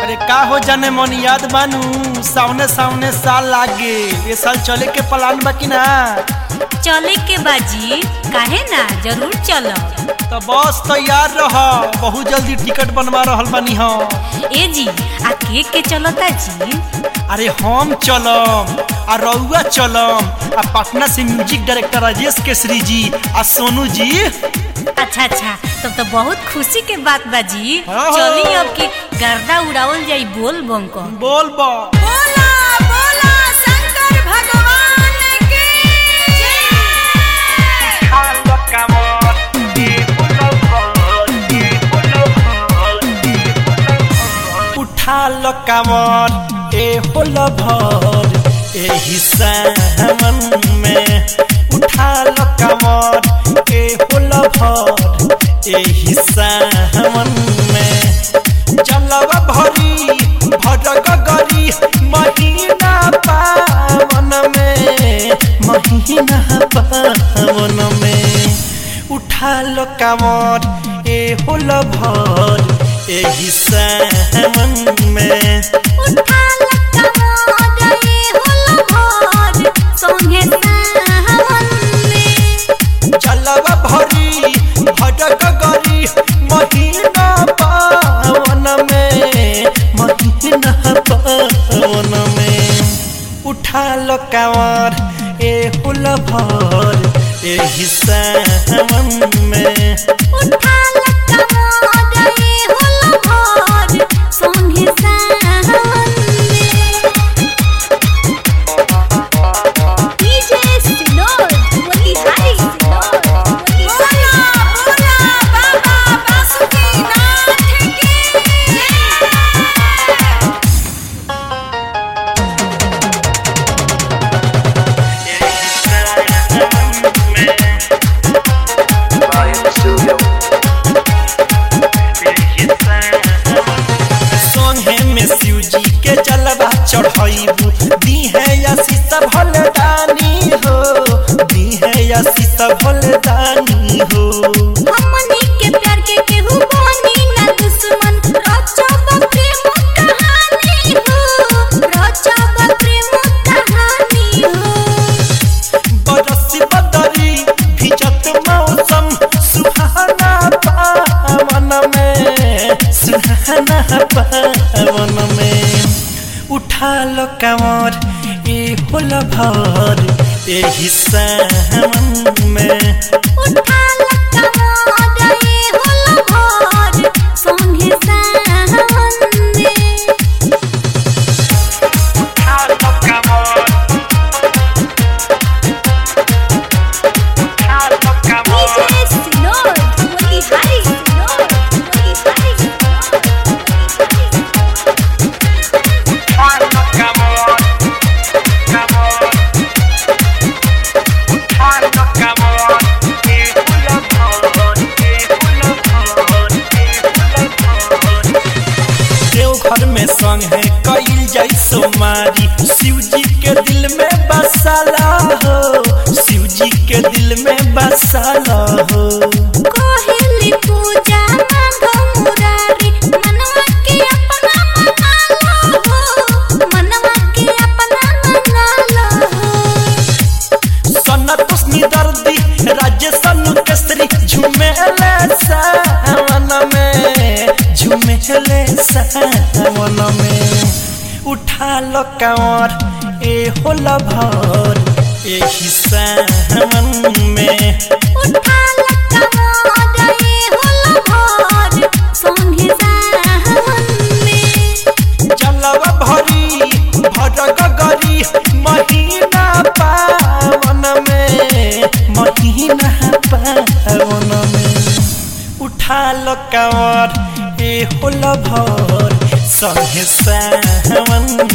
अरे का हो जाने मन याद बानू सामने सामने साल लागे ये साल चले के प्लान बा कि ना चले के बाजी काहे ना जरूर चलब तो बस तैयार रह बहुत जल्दी टिकट बनवा रहल बानी हम ए जी आ के के चलता जी अरे हम चलम आ रउआ चलम आ पटना से म्यूजिक डायरेक्टर राजेश केसरी जी आ सोनू जी अच्छा अच्छा तब तो बहुत खुशी के बात बाजी हाँ। चली अब के गर्दा उड़ावल जाई बोल बम को बोल बा बोला बोला शंकर भगवान की उठा लो कमर ए होल भर एही सावन में उठा लो कमर ए होल भर एही सावन में जलवा भरी भरग गरी महीना पावन में महीना पावन में उठा लो कमर ए होल भर एही सावन में उठा लक्का मोदे होल भोर सोहे सावन में जलवा भरी भटक गरी महीना पावन में महीना पावन में उठा लो कांवर ए हुल भर एही सावन में उठा लक्का मोदे होल भोर सोहे सावन में डीजे सिनोर बोली हाय सिनोर बोला बोला बाबा बासुकीनाथ की सोहे में शिव जी के जलवा चढ़ाइबू दी है या सीता भलदानी हो दी है या सीता भलदानी हो हमनी के प्यार के केहू बनी ना दुश्मन रचब प्रेम कहानी हो रचब प्रेम कहानी हो बरसी बदरी भिजत मौसम सुहाना पावन में सुहाना पावन में उठा लो कमर ए होल भर एही सावन में उठा लक्का मोदे होल भोर संगे सावन में डीजे सिनोर बोली हाय सिनोर बोली हाय सिनोर देवघर में संग है कईल जाई सोमारी शिव जी के दिल में बसाला हो शिव जी के दिल में बसाला हो कोहिली पूजा मांगो मुरारी मनवा के अपना मना लो हो मनवा के अपना मना लो हो सनतोषनी दर्दी राज्य सनु केसरी झुमेले सावन में झुमेले सावन में उठा लो कांवर ए होला भर एही सावन में उठा लक्का मोदे होल भोर संगे सावन में जलवा भरी भटक गरी महीना पावन में महीना पावन में उठा लो कांवर ए होल भर संगे सावन